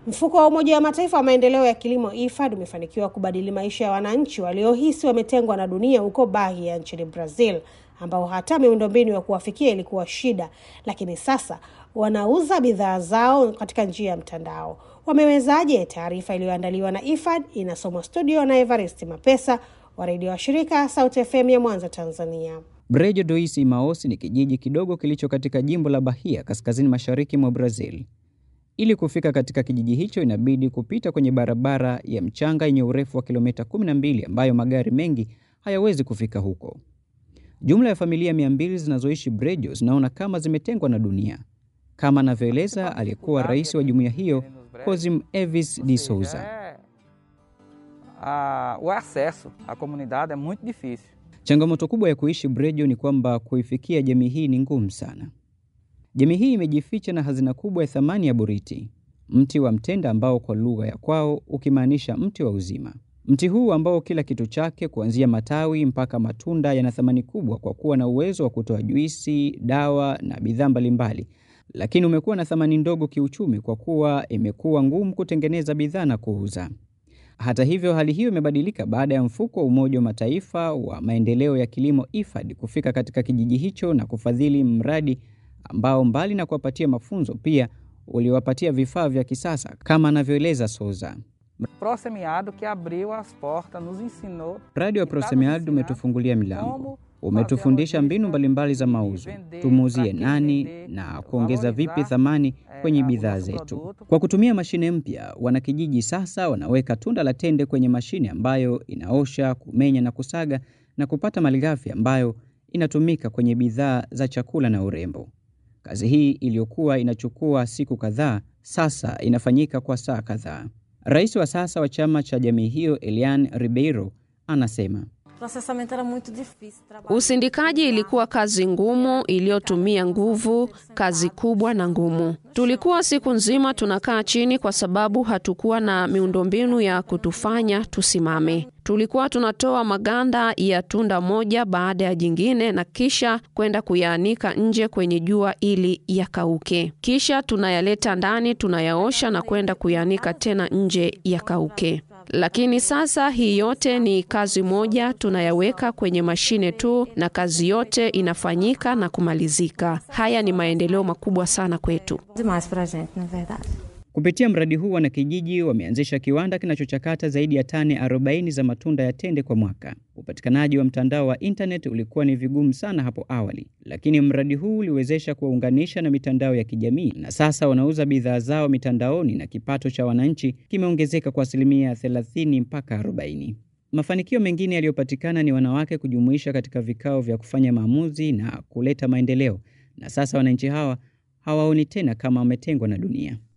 Mfuko wa Umoja wa Mataifa wa maendeleo ya kilimo IFAD umefanikiwa kubadili maisha ya wananchi waliohisi wametengwa na dunia huko Bahia nchini Brazil, ambao hata miundombinu ya kuwafikia ilikuwa shida, lakini sasa wanauza bidhaa zao katika njia ya mtandao. Wamewezaje? Taarifa iliyoandaliwa na IFAD inasomwa studio na Evarist Mapesa wa redio wa shirika Sauti FM ya Mwanza, Tanzania. Brejo Dois Imaos ni kijiji kidogo kilicho katika jimbo la Bahia kaskazini mashariki mwa Brazil. Ili kufika katika kijiji hicho inabidi kupita kwenye barabara ya mchanga yenye urefu wa kilomita 12 ambayo magari mengi hayawezi kufika huko. Jumla ya familia 200 zinazoishi Brejo zinaona kama zimetengwa na dunia, kama anavyoeleza aliyekuwa rais wa jumuiya hiyo Cosim Evis de Souza. Ah, o acesso à comunidade é muito difícil. Changamoto kubwa ya kuishi Brejo ni kwamba kuifikia jamii hii ni ngumu sana. Jamii hii imejificha na hazina kubwa ya thamani ya boriti, mti wa mtenda ambao kwa lugha ya kwao ukimaanisha mti wa uzima. Mti huu ambao kila kitu chake kuanzia matawi mpaka matunda yana thamani kubwa kwa kuwa na uwezo wa kutoa juisi, dawa na bidhaa mbalimbali, lakini umekuwa na thamani ndogo kiuchumi kwa kuwa imekuwa ngumu kutengeneza bidhaa na kuuza. Hata hivyo, hali hiyo imebadilika baada ya mfuko wa Umoja wa Mataifa wa maendeleo ya kilimo IFAD kufika katika kijiji hicho na kufadhili mradi ambao mbali na kuwapatia mafunzo pia uliwapatia vifaa vya kisasa kama anavyoeleza Souza. Prosemiado que abriu as portas nos ensinou Mradi wa Prosemiado umetufungulia milango, umetufundisha mbinu mbalimbali za mauzo, tumuuzie nani na kuongeza vipi thamani kwenye bidhaa zetu. Kwa kutumia mashine mpya, wanakijiji sasa wanaweka tunda la tende kwenye mashine ambayo inaosha, kumenya na kusaga na kupata malighafi ambayo inatumika kwenye bidhaa za chakula na urembo. Kazi hii iliyokuwa inachukua siku kadhaa sasa inafanyika kwa saa kadhaa. Rais wa sasa wa chama cha jamii hiyo Elian Ribeiro anasema Processamento era muito difícil. trabalho- Usindikaji ilikuwa kazi ngumu iliyotumia nguvu, kazi kubwa na ngumu. Tulikuwa siku nzima tunakaa chini kwa sababu hatukuwa na miundombinu ya kutufanya tusimame. Tulikuwa tunatoa maganda ya tunda moja baada ya jingine na kisha kwenda kuyaanika nje kwenye jua ili yakauke. Kisha tunayaleta ndani, tunayaosha na kwenda kuyaanika tena nje yakauke. Lakini sasa hii yote ni kazi moja, tunayaweka kwenye mashine tu na kazi yote inafanyika na kumalizika. Haya ni maendeleo makubwa sana kwetu. Demais pra gente, na verdade. Kupitia mradi huu wanakijiji wameanzisha kiwanda kinachochakata zaidi ya tani 40 za matunda ya tende kwa mwaka. Upatikanaji wa mtandao wa internet ulikuwa ni vigumu sana hapo awali, lakini mradi huu uliwezesha kuwaunganisha na mitandao ya kijamii, na sasa wanauza bidhaa zao mitandaoni na kipato cha wananchi kimeongezeka kwa asilimia 30 mpaka 40. Mafanikio mengine yaliyopatikana ni wanawake kujumuisha katika vikao vya kufanya maamuzi na kuleta maendeleo, na sasa wananchi hawa hawaoni tena kama wametengwa na dunia.